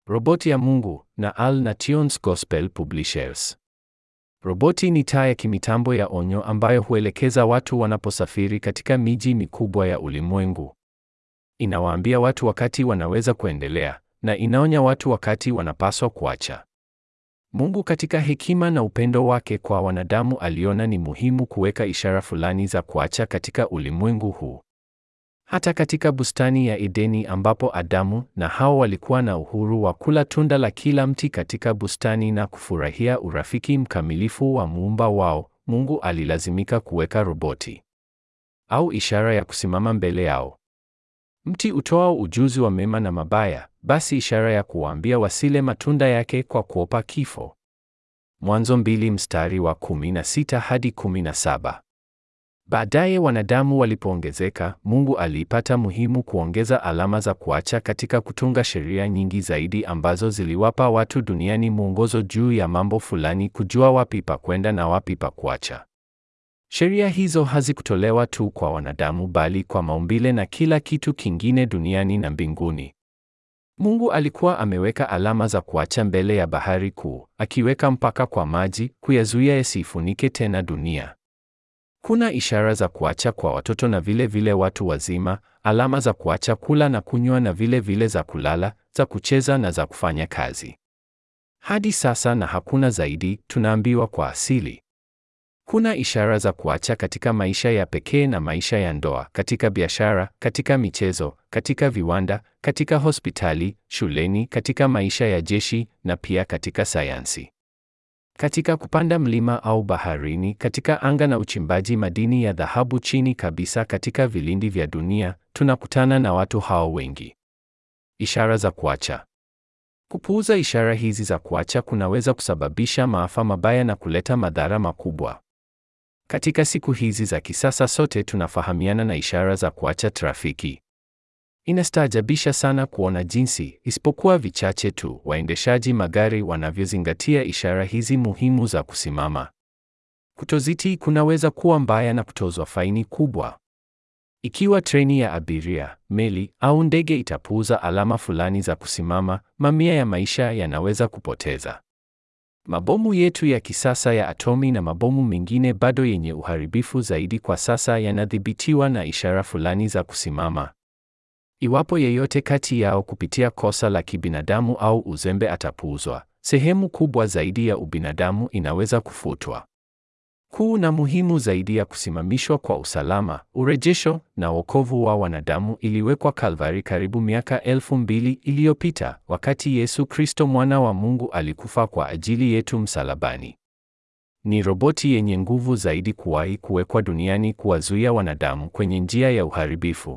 Roboti ya Mungu na Al Nations Gospel Publishers. Roboti ni taa ya kimitambo ya onyo ambayo huelekeza watu wanaposafiri katika miji mikubwa ya ulimwengu. Inawaambia watu wakati wanaweza kuendelea na inaonya watu wakati wanapaswa kuacha. Mungu katika hekima na upendo wake kwa wanadamu aliona ni muhimu kuweka ishara fulani za kuacha katika ulimwengu huu. Hata katika bustani ya Edeni ambapo Adamu na Hawa walikuwa na uhuru wa kula tunda la kila mti katika bustani na kufurahia urafiki mkamilifu wa muumba wao, Mungu alilazimika kuweka roboti au ishara ya kusimama mbele yao. Mti utoao ujuzi wa mema na mabaya, basi ishara ya kuwaambia wasile matunda yake kwa kuopa kifo. Mwanzo mbili mstari wa 16 hadi 17. Baadaye wanadamu walipoongezeka, Mungu aliipata muhimu kuongeza alama za kuacha katika kutunga sheria nyingi zaidi ambazo ziliwapa watu duniani mwongozo juu ya mambo fulani, kujua wapi pa kwenda na wapi pa kuacha. Sheria hizo hazikutolewa tu kwa wanadamu bali kwa maumbile na kila kitu kingine duniani na mbinguni. Mungu alikuwa ameweka alama za kuacha mbele ya bahari kuu, akiweka mpaka kwa maji, kuyazuia yasifunike tena dunia. Kuna ishara za kuacha kwa watoto na vile vile watu wazima, alama za kuacha kula na kunywa na vile vile za kulala, za kucheza na za kufanya kazi. Hadi sasa na hakuna zaidi, tunaambiwa kwa asili. Kuna ishara za kuacha katika maisha ya pekee na maisha ya ndoa, katika biashara, katika michezo, katika viwanda, katika hospitali, shuleni, katika maisha ya jeshi na pia katika sayansi. Katika kupanda mlima au baharini, katika anga na uchimbaji madini ya dhahabu chini kabisa katika vilindi vya dunia, tunakutana na watu hao wengi. Ishara za kuacha. Kupuuza ishara hizi za kuacha kunaweza kusababisha maafa mabaya na kuleta madhara makubwa. Katika siku hizi za kisasa sote tunafahamiana na ishara za kuacha trafiki. Inastaajabisha sana kuona jinsi, isipokuwa vichache tu, waendeshaji magari wanavyozingatia ishara hizi muhimu za kusimama. Kutozitii kunaweza kuwa mbaya na kutozwa faini kubwa. Ikiwa treni ya abiria, meli au ndege itapuuza alama fulani za kusimama, mamia ya maisha yanaweza kupoteza. Mabomu yetu ya kisasa ya atomi na mabomu mengine bado yenye uharibifu zaidi kwa sasa yanadhibitiwa na ishara fulani za kusimama. Iwapo yeyote kati yao kupitia kosa la kibinadamu au uzembe atapuuzwa, sehemu kubwa zaidi ya ubinadamu inaweza kufutwa. Kuu na muhimu zaidi ya kusimamishwa kwa usalama, urejesho na wokovu wa wanadamu iliwekwa Kalvari karibu miaka elfu mbili iliyopita, wakati Yesu Kristo mwana wa Mungu alikufa kwa ajili yetu msalabani. Ni roboti yenye nguvu zaidi kuwahi kuwekwa duniani kuwazuia wanadamu kwenye njia ya uharibifu.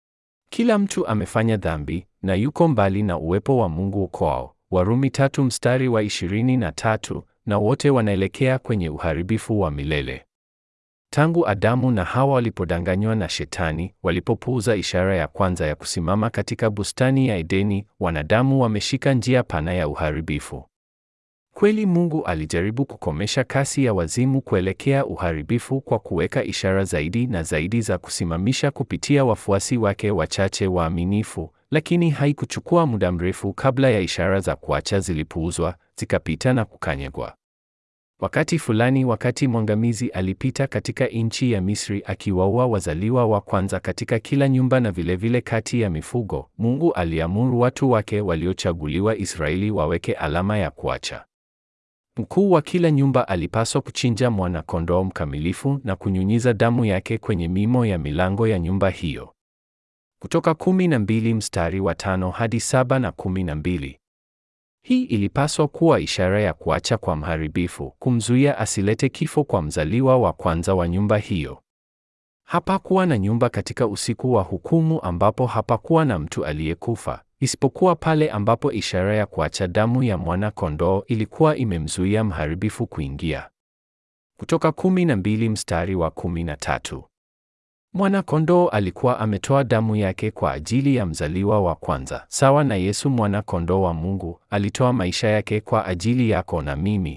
Kila mtu amefanya dhambi na yuko mbali na uwepo wa Mungu kwao. Warumi tatu mstari wa ishirini na tatu, na wote wanaelekea kwenye uharibifu wa milele. Tangu Adamu na Hawa walipodanganywa na Shetani, walipopuuza ishara ya kwanza ya kusimama katika bustani ya Edeni, wanadamu wameshika njia pana ya uharibifu. Kweli Mungu alijaribu kukomesha kasi ya wazimu kuelekea uharibifu kwa kuweka ishara zaidi na zaidi za kusimamisha kupitia wafuasi wake wachache waaminifu, lakini haikuchukua muda mrefu kabla ya ishara za kuacha zilipuuzwa, zikapita na kukanyagwa. Wakati fulani, wakati mwangamizi alipita katika nchi ya Misri akiwaua wazaliwa wa kwanza katika kila nyumba na vilevile vile kati ya mifugo, Mungu aliamuru watu wake waliochaguliwa Israeli waweke alama ya kuacha. Mkuu wa kila nyumba alipaswa kuchinja mwana-kondoo mkamilifu na kunyunyiza damu yake kwenye mimo ya milango ya nyumba hiyo. Kutoka kumi na mbili mstari wa tano hadi saba na kumi na mbili. Hii ilipaswa kuwa ishara ya kuacha kwa mharibifu, kumzuia asilete kifo kwa mzaliwa wa kwanza wa nyumba hiyo. Hapakuwa na nyumba katika usiku wa hukumu ambapo hapakuwa na mtu aliyekufa isipokuwa pale ambapo ishara ya kuacha damu ya mwana-kondoo ilikuwa imemzuia mharibifu kuingia. Kutoka kumi na mbili mstari wa kumi na tatu. Mwana-kondoo alikuwa ametoa damu yake kwa ajili ya mzaliwa wa kwanza, sawa na Yesu mwana-kondoo wa Mungu alitoa maisha yake kwa ajili yako na mimi.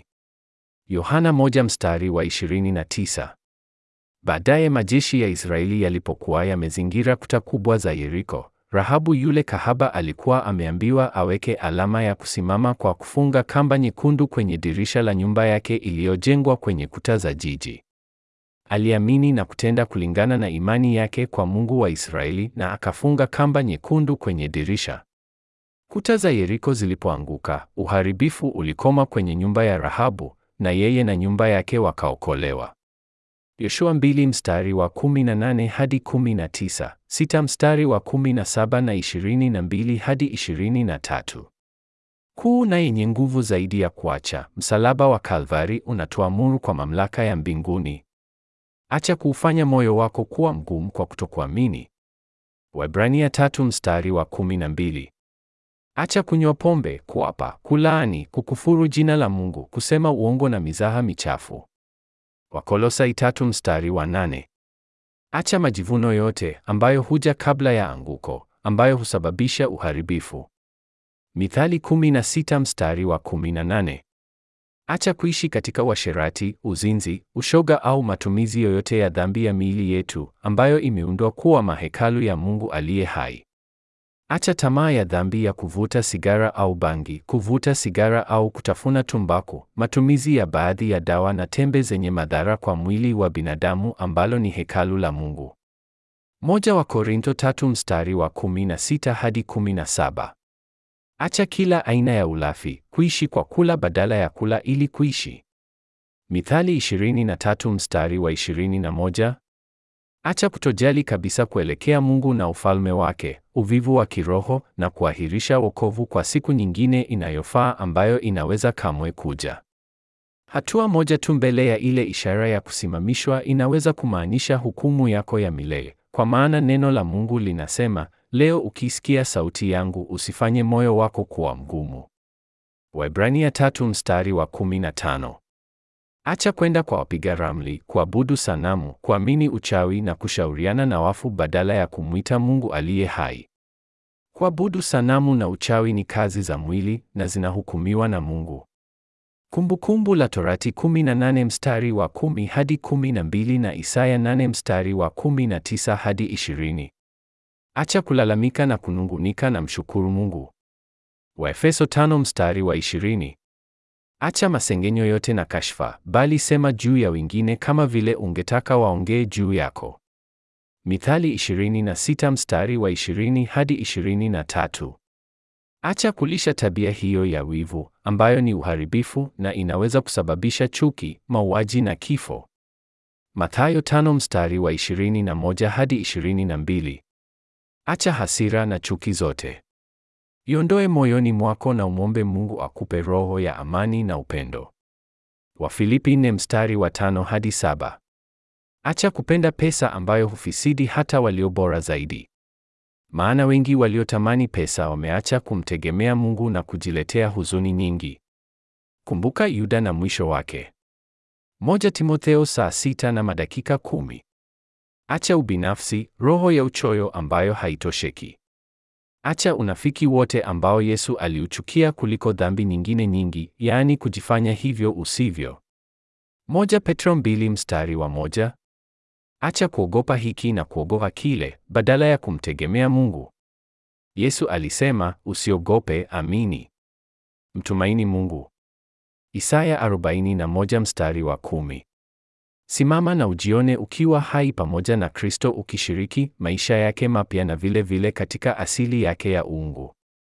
Yohana moja mstari wa 29. Baadaye majeshi ya Israeli yalipokuwa yamezingira kuta kubwa za Yeriko, Rahabu yule kahaba alikuwa ameambiwa aweke alama ya kusimama kwa kufunga kamba nyekundu kwenye dirisha la nyumba yake iliyojengwa kwenye kuta za jiji. Aliamini na kutenda kulingana na imani yake kwa Mungu wa Israeli na akafunga kamba nyekundu kwenye dirisha. Kuta za Yeriko zilipoanguka, uharibifu ulikoma kwenye nyumba ya Rahabu na yeye na nyumba yake wakaokolewa. Yoshua mbili mstari wa 18 hadi 19, sita mstari wa 17 na 22 hadi 23. Kuu na yenye nguvu zaidi ya kuacha, msalaba wa Kalvari unatuamuru kwa mamlaka ya mbinguni. Acha kuufanya moyo wako kuwa mgumu kwa kutokuamini. Waebrania tatu mstari wa 12. Acha kunywa pombe, kuapa, kulaani, kukufuru jina la Mungu, kusema uongo na mizaha michafu. Wakolosai tatu mstari wa nane. Acha majivuno yote ambayo huja kabla ya anguko, ambayo husababisha uharibifu. Mithali 16 mstari wa 18. Acha kuishi katika uasherati, uzinzi, ushoga au matumizi yoyote ya dhambi ya miili yetu ambayo imeundwa kuwa mahekalu ya Mungu aliye hai. Acha tamaa ya dhambi ya kuvuta sigara au bangi, kuvuta sigara au kutafuna tumbaku, matumizi ya baadhi ya dawa na tembe zenye madhara kwa mwili wa binadamu ambalo ni hekalu la Mungu. Moja wa Korinto tatu mstari wa 16 hadi 17. Acha kila aina ya ulafi, kuishi kwa kula badala ya kula ili kuishi. Mithali 23 mstari wa 21. Acha kutojali kabisa kuelekea Mungu na ufalme wake, uvivu wa kiroho na kuahirisha wokovu kwa siku nyingine inayofaa ambayo inaweza kamwe kuja. Hatua moja tu mbele ya ile ishara ya kusimamishwa inaweza kumaanisha hukumu yako ya milele, kwa maana neno la Mungu linasema, leo ukisikia sauti yangu usifanye moyo wako kuwa mgumu. Waebrania tatu mstari wa 15. Acha kwenda kwa wapiga ramli, kuabudu sanamu, kuamini uchawi na kushauriana na wafu badala ya kumwita Mungu aliye hai. Kuabudu sanamu na uchawi ni kazi za mwili na zinahukumiwa na Mungu. Kumbukumbu la Torati 18 mstari wa 10 hadi 12 na Isaya 8 mstari wa 19 hadi 20. Acha kulalamika na kunungunika na mshukuru Mungu. Waefeso 5 mstari wa 20. Acha masengenyo yote na kashfa, bali sema juu ya wengine kama vile ungetaka waongee juu yako. Mithali 26 mstari wa 20 hadi 23. Acha kulisha tabia hiyo ya wivu ambayo ni uharibifu na inaweza kusababisha chuki, mauaji na kifo. Mathayo 5 mstari wa 21 hadi 22. Acha hasira na chuki zote. Iondoe moyoni mwako na umwombe Mungu akupe roho ya amani na upendo. Wafilipi 4 mstari wa 5 hadi 7. Acha kupenda pesa ambayo hufisidi hata walio bora zaidi. Maana wengi waliotamani pesa wameacha kumtegemea Mungu na kujiletea huzuni nyingi. Kumbuka Yuda na mwisho wake. Moja Timotheo saa sita na madakika kumi. Acha ubinafsi, roho ya uchoyo ambayo haitosheki. Acha unafiki wote ambao Yesu aliuchukia kuliko dhambi nyingine nyingi, yaani kujifanya hivyo usivyo. Moja Petro mbili mstari wa moja. Acha kuogopa hiki na kuogopa kile, badala ya kumtegemea Mungu. Yesu alisema, usiogope, amini. Mtumaini Mungu. Isaya 41 mstari wa kumi. Simama na ujione ukiwa hai pamoja na Kristo ukishiriki maisha yake mapya na vile vile katika asili yake ya uungu.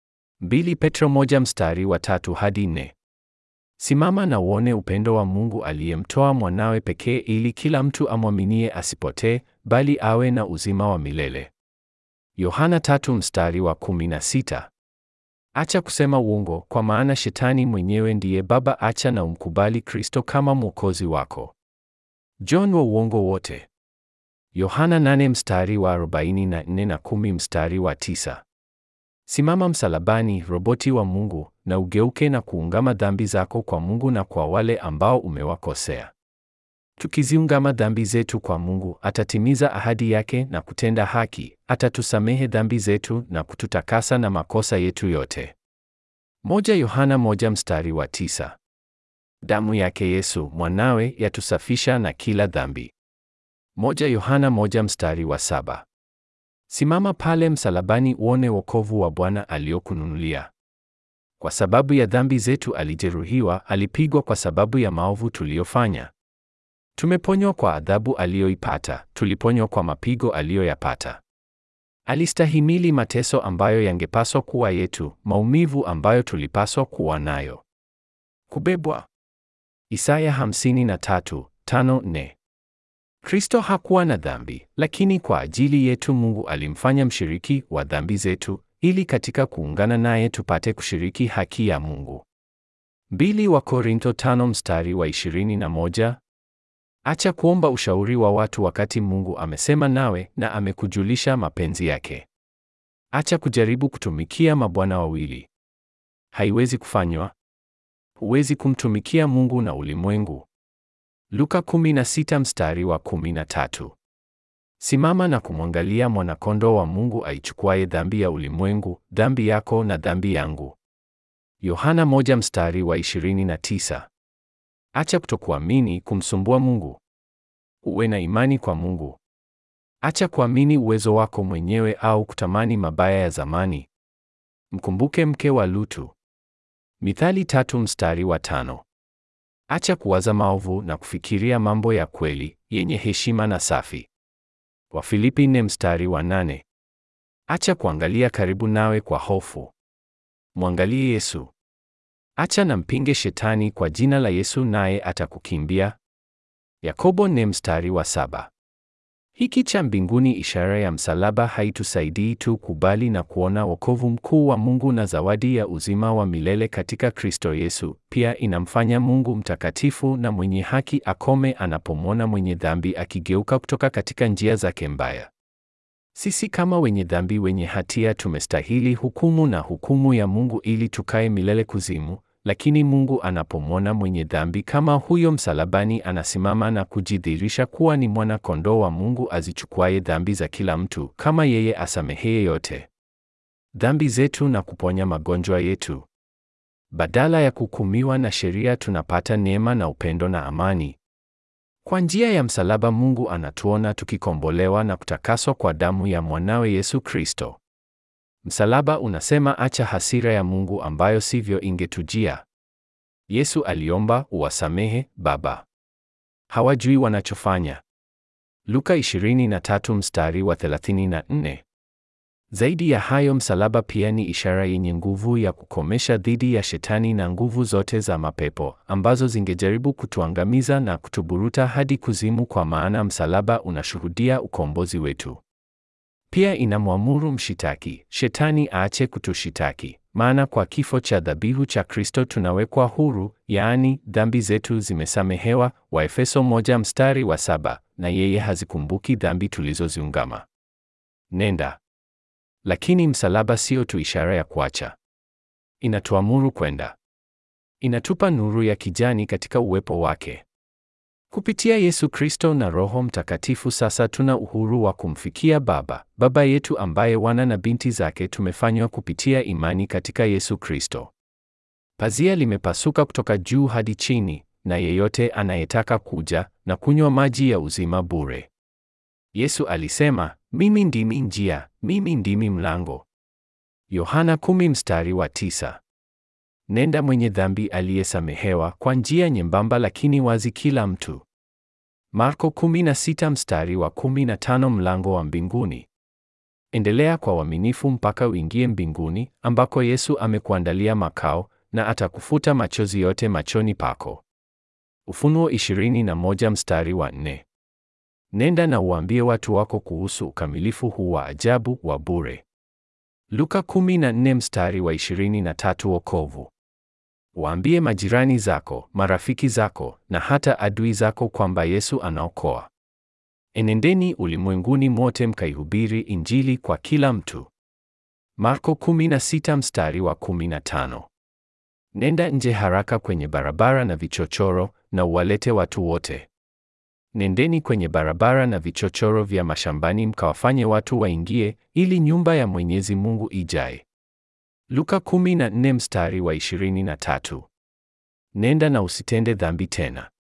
Mbili Petro moja mstari wa tatu hadi nne. Simama na uone upendo wa Mungu aliyemtoa mwanawe pekee ili kila mtu amwaminie asipotee, bali awe na uzima wa milele. Yohana tatu mstari wa kumi na sita. Acha kusema uongo, kwa maana shetani mwenyewe ndiye baba. Acha na umkubali Kristo kama mwokozi wako. John wa uongo wote. Yohana 8 mstari wa 44 na 10 mstari wa 9. Simama msalabani, roboti wa Mungu, na ugeuke na kuungama dhambi zako kwa Mungu na kwa wale ambao umewakosea. Tukiziungama dhambi zetu kwa Mungu, atatimiza ahadi yake na kutenda haki, atatusamehe dhambi zetu na kututakasa na makosa yetu yote. Moja Yohana moja mstari wa tisa. Damu yake Yesu mwanawe yatusafisha na kila dhambi. Moja Yohana moja mstari wa saba. Simama pale msalabani uone wokovu wa Bwana aliokununulia. Kwa sababu ya dhambi zetu alijeruhiwa, alipigwa kwa sababu ya maovu tuliyofanya. Tumeponywa kwa adhabu aliyoipata, tuliponywa kwa mapigo aliyoyapata. Alistahimili mateso ambayo yangepaswa kuwa yetu, maumivu ambayo tulipaswa kuwa nayo. Kubebwa. Isaya 53:5-4. Kristo hakuwa na dhambi, lakini kwa ajili yetu Mungu alimfanya mshiriki wa dhambi zetu ili katika kuungana naye tupate kushiriki haki ya Mungu. Mbili wa Korinto tano mstari wa 21. Acha kuomba ushauri wa watu wakati Mungu amesema nawe na amekujulisha mapenzi yake. Acha kujaribu kutumikia mabwana wawili. Haiwezi kufanywa. Huwezi kumtumikia Mungu na ulimwengu. Luka 16 mstari wa 13. Simama na kumwangalia mwanakondoo wa Mungu aichukuaye dhambi ya ulimwengu, dhambi yako na dhambi yangu. Yohana 1 mstari wa 29. Acha kutokuamini kumsumbua Mungu. Uwe na imani kwa Mungu. Acha kuamini uwezo wako mwenyewe au kutamani mabaya ya zamani. Mkumbuke mke wa Lutu. Mithali tatu mstari wa tano. Acha kuwaza maovu na kufikiria mambo ya kweli, yenye heshima na safi. Wafilipi nne mstari wa nane. Acha kuangalia karibu nawe kwa hofu. Mwangalie Yesu. Acha na mpinge shetani kwa jina la Yesu naye atakukimbia. Yakobo nne mstari wa saba. Hiki cha mbinguni ishara ya msalaba haitusaidii tu kubali na kuona wokovu mkuu wa Mungu na zawadi ya uzima wa milele katika Kristo Yesu, pia inamfanya Mungu mtakatifu na mwenye haki akome anapomwona mwenye dhambi akigeuka kutoka katika njia zake mbaya. Sisi kama wenye dhambi wenye hatia tumestahili hukumu na hukumu ya Mungu ili tukae milele kuzimu, lakini Mungu anapomwona mwenye dhambi kama huyo msalabani, anasimama na kujidhihirisha kuwa ni mwana kondoo wa Mungu azichukuaye dhambi za kila mtu, kama yeye asameheye yote dhambi zetu na kuponya magonjwa yetu. Badala ya kuhukumiwa na sheria, tunapata neema na upendo na amani. Kwa njia ya msalaba, Mungu anatuona tukikombolewa na kutakaswa kwa damu ya mwanawe Yesu Kristo. Msalaba unasema acha hasira ya Mungu ambayo sivyo ingetujia. Yesu aliomba, uwasamehe Baba, hawajui wanachofanya. Luka 23 mstari wa 34. Zaidi ya hayo, msalaba pia ni ishara yenye nguvu ya kukomesha dhidi ya shetani na nguvu zote za mapepo ambazo zingejaribu kutuangamiza na kutuburuta hadi kuzimu, kwa maana msalaba unashuhudia ukombozi wetu. Pia inamwamuru mshitaki shetani aache kutushitaki, maana kwa kifo cha dhabihu cha Kristo tunawekwa huru, yaani dhambi zetu zimesamehewa, Waefeso moja mstari wa saba, na yeye hazikumbuki dhambi tulizoziungama. Nenda. Lakini msalaba sio tu ishara ya kuacha, inatuamuru kwenda. Inatupa nuru ya kijani katika uwepo wake. Kupitia Yesu Kristo na Roho Mtakatifu sasa tuna uhuru wa kumfikia Baba, Baba yetu ambaye wana na binti zake tumefanywa kupitia imani katika Yesu Kristo. Pazia limepasuka kutoka juu hadi chini, na yeyote anayetaka kuja na kunywa maji ya uzima bure. Yesu alisema, mimi ndimi njia, mimi ndimi mlango. Yohana kumi mstari wa tisa. Nenda mwenye dhambi aliyesamehewa kwa njia nyembamba lakini wazi kila mtu. Marko 16 mstari wa 15 mlango wa mbinguni. Endelea kwa uaminifu mpaka uingie mbinguni ambako Yesu amekuandalia makao na atakufuta machozi yote machoni pako. Ufunuo 21 mstari wa 4. Nenda na uambie watu wako kuhusu ukamilifu huu wa ajabu wa bure. Luka 14 mstari wa 23 wokovu. Waambie majirani zako, marafiki zako na hata adui zako kwamba Yesu anaokoa. Enendeni ulimwenguni mote mkaihubiri Injili kwa kila mtu. Marko 16 mstari wa 15. Nenda nje haraka kwenye barabara na vichochoro na uwalete watu wote. Nendeni kwenye barabara na vichochoro vya mashambani mkawafanye watu waingie ili nyumba ya Mwenyezi Mungu ijae. Luka 14 mstari wa 23. Nenda na usitende dhambi tena.